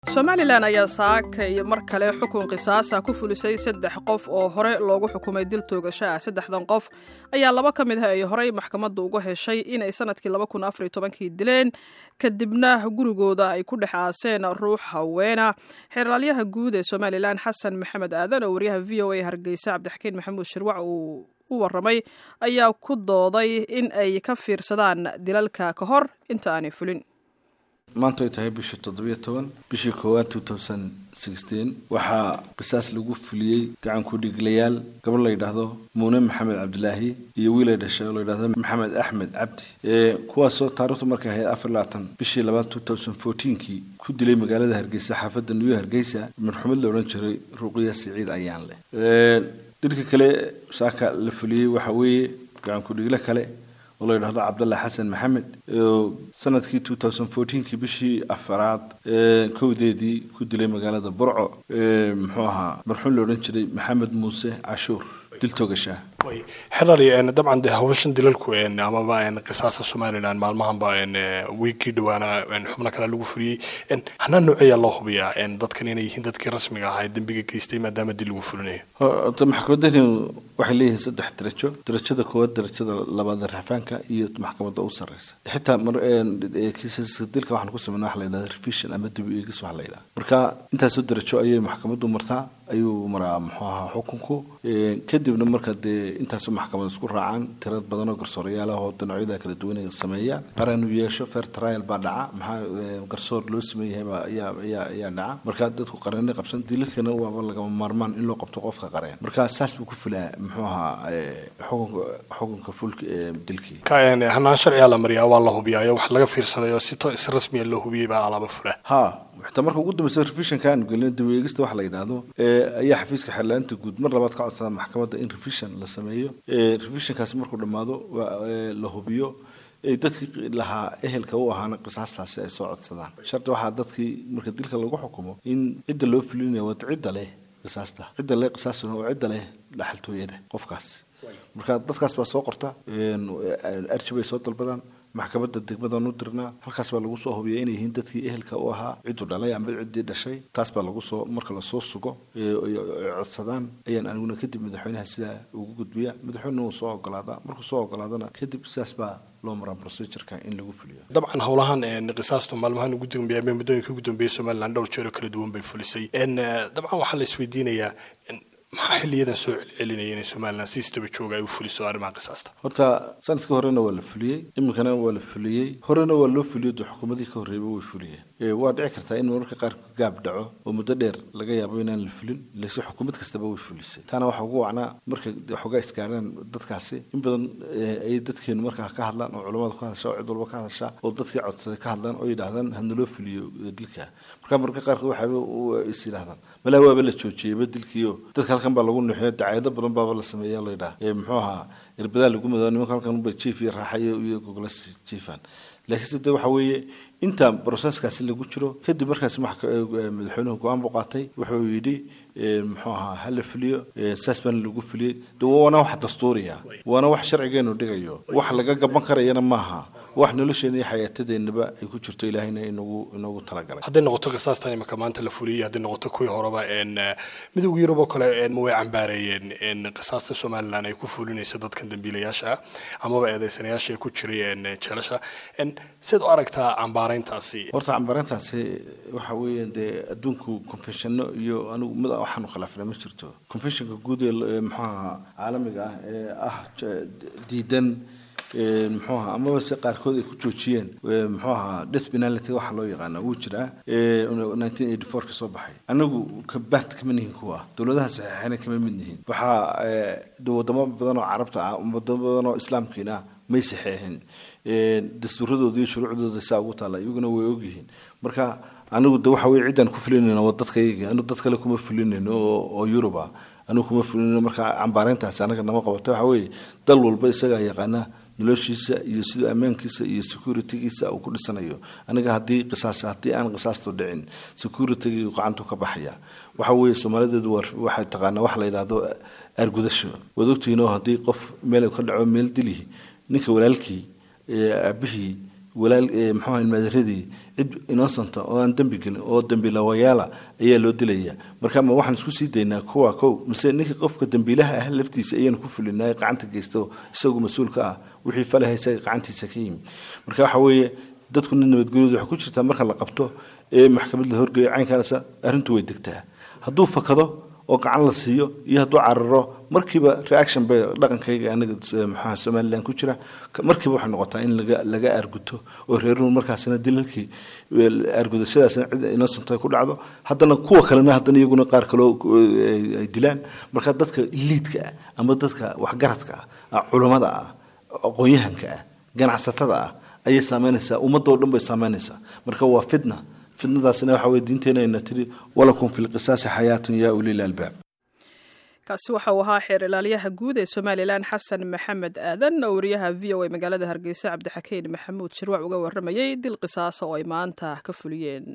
somalilan ayaa saakay mar kale xukun qisaasa ku fulisay saddex qof oo hore loogu xukumay dil toogasho ah saddexdan qof ayaa laba ka mid ah ay horey maxkamadda uga heshay inay sanadkii laba kun afar iyo tobankii dileen kadibna gurigooda ay ku dhex aaseen ruux haweena xeeraalyaha guud ee somalilan xasan maxamed aadan oo wariyaha v o a hargeysa cabdixakiin maxamuud shirwac uu u waramay ayaa ku dooday in ay ka fiirsadaan dilalka ka hor inta aanay fulin maanta ay tahay bishii toddobiyo toban bishii koowaad two thousand sixteen waxaa qisaas lagu fuliyey gacanku dhiglayaal gabadh la yidhaahdo muune maxamed cabdilaahi iyo wiil ay dhashay oo la yidhahdo maxamed axmed cabdi kuwaasoo taarikhdu markay ahayd afar labaatan bishii labaad two thousand fourteenkii ku dilay magaalada hargeysa xaafadda new hargeysa marxumad la odhan jiray ruuqiya siciid ayaan leh dilka kale saaka la fuliyey waxa weeye gacanku dhigle kale oo la yidhahdo cabdallah xasan maxamed oo sanadkii two thousand fourteenkii bishii afaraad kowdeedii ku dilay magaalada burco muxuu ahaa marxuum la odhan jiray maxamed muuse cashuur dil toogashaa xerali dabcan de hawshan dilalku amaba qisaasa somalilan maalmahanba wiigkii dhawaana xubno kale lagu fuliyey hanaa nooceeyaa loo hubiyaa dadkan inay yihiin dadkii rasmiga ahaa ee dembiga geystay maadaama dil lagu fulinayo horta maxkamadani waxay leeyihiin saddex darajo darajada koowaad darajada labaad raxfaanka iyo maxkamadda u sarreysa xitaa kiisaska dilka waxaan ku sameynaa waxa la yidhahda revision ama dib eegis waxa la yidhaha marka intaasoo darajo ayay maxkamaddu martaa ayuu maraa muxuu ahaa xukunku kadibna marka dee intaasoo maxkamad isku raacaan tirad badan oo garsoorayaal ah oo dhinacyada kala duwan sameeya qaran uu yeesho fair trial baa dhaca maxaa garsoor loo sameeyahay baa ayaa ayaa ayaa dhaca marka dadku qareennay qabsan dilalkana waaba lagama maarmaan in loo qabto qofka qareen marka saas buu ku fulaa muxuu ahaa xukunka xukunka fulka dilkii hanaan sharcigaa la mariyaa waa la hubiyaayo wax laga fiirsaday oo si si rasmiya loo hubiyey baa alaaba fula ha xitaa marka ugu dambeysa revisionka aanu gelin daweegista waxa la yidhaahdo ayaa xafiiska xeerlaanta guud mar labaad ka codsada maxkamadda in revision la sameeyo revisionkaasi markuu dhammaado la hubiyo dadkii lahaa ehelka u ahaana qisaastaasi ay soo codsadaan shardi waxaa dadkii marka dilka lagu xukumo in cidda loo fulinaya waa cidda leh qisaasta cidda leh qisaastuna waa cidda leh dhaxaltooyada qofkaasi marka dadkaas baa soo qorta arji bay soo dalbadaan maxkamadda degmadan u dirnaa halkaas baa lagu soo hubiya inay yihiin dadkii ehelka u ahaa cidduu dhalay amba ciddii dhashay taas baa lagu soo marka lasoo sugo codsadaan ayaan aniguna kadib madaxweynaha sidaa ugu gudbiya madaxweynena wuu soo ogolaadaa markuu soo ogolaadana kadib sidaas baa loo maraa procedureka in lagu fuliyo dabcan howlahan qisaastu maalmahan ugu dambeeya ama muddooyinka ugu dambeeyay somaliland dhowr jeer oo kala duwan bay fulisay dabcan waxaa la isweydiinayaa maxaa xiliyadan soo celcelinaya inay somalilan si istaba jooga ay u fuliso arrimaha qisaasta horta sanadkii horena waa la fuliyey iminkana waa la fuliyey horena waa loo fuliyo de xukuumadii ka horreeyba way fuliyeen waa dhici kartaa in mararka qaar gaab dhaco oo muddo dheer laga yaabo inaan la fulin lase xukuumad kastaba way fulisay taana waxaa ugu wacnaa marka xoogaa isgaaraan dadkaasi in badan ay dadkeenu markaa ka hadlaan oo culamada ka hadasha oo cid walba ka hadasha oo dadkii codsaday ka hadlaan oo yidhaahdaan hanaloo fuliyo dilka marka mararka qaarkood waxaaba is yidhahdaan malaa waaba la joojiyeyba dilkiio dadka halkan baa lagu nuuxiyo dacaayado badan baaba la sameeya la yidhaha muxuu ahaa irbadaa lagu mado nimanka halkan ba jief iyo raaxayo iyo gogolas jiefaan laakiinse de waxa weeye inta broseskaasi lagu jiro kadib markaas madaxweynuhu go-aan buu qaatay wuxuu yidhi muxuu ahaa ha la fuliyo saas baana lagu fuliyey de waana wax dastuuriya waana wax sharcigeenu dhigayo wax laga gaban karayana maaha wax nolosheena iyo xayaatadeennaba ay ku jirto ilaahayna inagu inagu talagalay hadday noqoto qisaastan imika maanta la fuliyey hadday noqoto kuwii horeba midowga yurub oo kale way cambaareeyeen qisaasta somalilan ay ku fulinayso dadkan dambiilayaasha ah amaba eedeysanayaasha ee ku jiray jeelasha siad u aragtaa cambaarayntaasi horta cambaarayntaasi waxa weeye dee adduunku confessiono iyo anigu mid waxaanu khilaafna ma jirto confessionka guud ee muxuaha caalamiga ah ee ah diidan muxuu ahaa amaba se qaarkood ay ku joojiyeen muxuu ahaa death penality waxa loo yaqaana wuu jiraa nineteen eighty four ka soo baxay anagu kabaht kama nihin kuwa dowladaha saxiixana kama mid nihin waxaa wadamo badan oo carabta ah wadamo badan oo islaamkiina may saxeexin dastuuradooda iyo shuruucdooda saa ugu taalla iyaguna way ogyihiin marka anigu de waxa weye ciddaan ku fulinayno waa dadkayga anigu dad kale kuma fulinayno oo yurub ah anigu kuma fulinayno marka cambaarayntaasi anaga nama qabata waxa weeye dal walba isagaa yaqaana noloshiisa iyo sida ammaankiisa iyo securitygiisa uu ku dhisanayo aniga haddii qisaas haddii aan qisaastu dhicin securitygi gacantu ka baxaya waxa weeye soomaalideedu waxay taqaanaa waxa la yidhahdo aargudasho waad ogtihiin oo haddii qof meel ka dhaco meel dilihi ninka walaalkii aabihii walaal muxuu ahay maadaradii cid innocenta oo aan dembi gelin oo dembilawayaala ayaa loo dilaya marka ma waxaan isku sii daynaa kuwa kow mise ninka qofka dembiilaha ah laftiisa ayaanu ku fulinay gacanta geysto isagu mas-uulka ah wixii falaha isaga gacantiisa ka yimi marka waxa weeye dadkuna nabadgelyadu waxay ku jirtaa marka la qabto ee maxkamad la horgeeyo caynkaasa arrintu way degtaa hadduu fakado oo gacan la siiyo iyo hadduu cararo markiiba reaction bay dhaqankayga anaga maxaa somalilan ku jira markiiba waxay noqotaa in laga laga arguto oo reeruhu markaasina dilalkii argudashadaasna cid innocent ay ku dhacdo haddana kuwa kalena haddana iyaguna qaar kaloo ay dilaan marka dadka liidka ah ama dadka waxgaradka ah culammada ah aqoon-yahanka ah ganacsatada ah ayay saameynaysaa ummadoo dhan bay saameynaysaa marka waa fitna fitnadaasna waxa weye diinteena ayna tiri walakum fi lqisaasi xayaatun yaa ulil albaab kaasi waxa uu ahaa xeer ilaaliyaha guud ee somalilan xasan maxamed aadan oo wariyaha v o a magaalada hargeysa cabdixakiin maxamuud shirwac uga waramayay dil qisaasa oo ay maanta ka fuliyeen